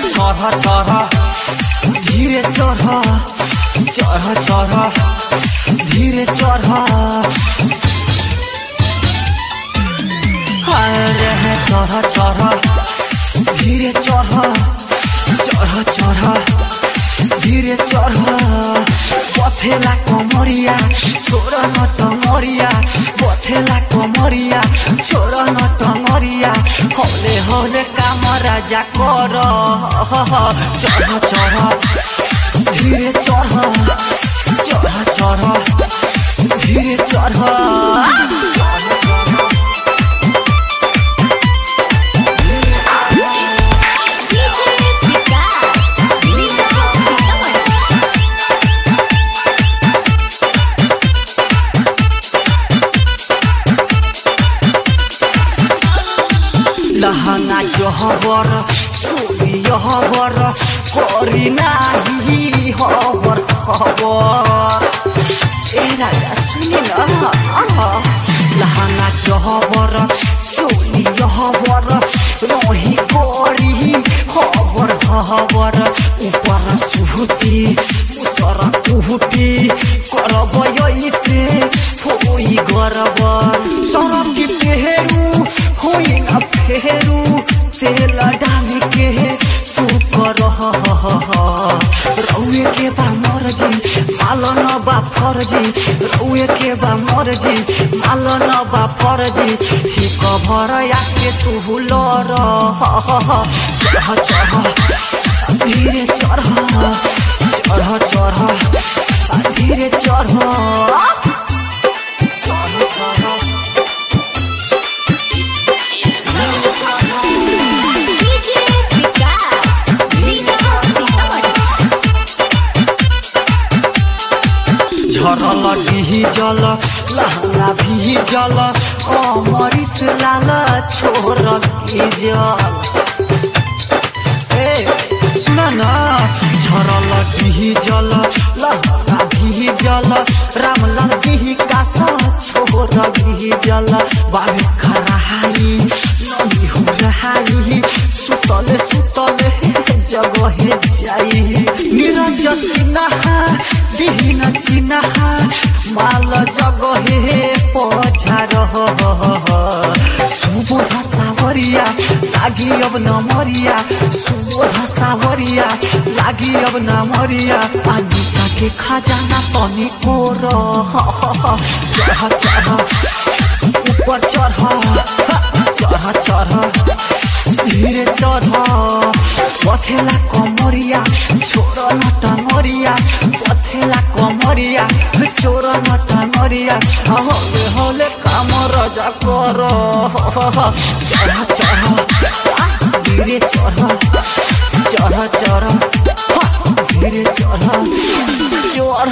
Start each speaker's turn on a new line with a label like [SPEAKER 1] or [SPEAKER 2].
[SPEAKER 1] चढ़ चढ़ धीरे चढ़ चढ़ चढ़ धीरे चढ़ अरे चढ़ चढ़ धीरे चढ़ चढ़ चढ़ धीरे चढ़ पथेला कमरिया छोड़ न टंगरिया पथेला कमरिया छोड़ न टंगरिया हौले हौले काम राजा कर चढ़ चढ़ धीरे चढ़ चढ़ चढ़ धीरे चढ़ चढ़ चढ़
[SPEAKER 2] DJ Vikas, Lisa Sitaman.
[SPEAKER 1] लहंगा जहबर चोरी हबर करी नाही हबर खबर ए राजा सुनि न लहंगा जहबर चोरी हबर रही करी हबर खबर ऊपर सुहुती उतर कुहुती करब ऐसे होई गरबर सरम की पेहरू होई न फेरू तेल डाल के तू कर रउए के बा मर्जी मालन बा फर्जी रउए के बा मर्जी मालन बा फर्जी ही कभर आके तू लर चढ़ चढ़ धीरे चढ़ चढ़ चढ़ धीरे चढ़ चढ़ चढ़
[SPEAKER 2] DJ Vikas, Lisa Sitaman.
[SPEAKER 1] झरल डिजल लहंगा भिजल अमरिस लाल छोर गिजल ए सुन न झरल डिजल लहंगा भिजल रामलाल विकास छोर गिजल बाबी खराहाई नदी हो रहाई सुतले सुतले जगहे जाई निरज सिन्हा दिहिन चिन्हा माल जगहे पछार सुबोध सावरिया लागि अब नमरिया सुबोध सावरिया लागि अब नमरिया पानी के खजाना तनी कोर चढ़ चढ़ ऊपर चढ़ चढ़ चढ़ धीरे चढ़ पथेला कमरिया छोड़ न टंगरिया पथेला कमरिया छोड़ न टंगरिया हौले हौले काम रजा कर चढ़ चढ़ धीरे चढ़ चढ़ चढ़ धीरे चढ़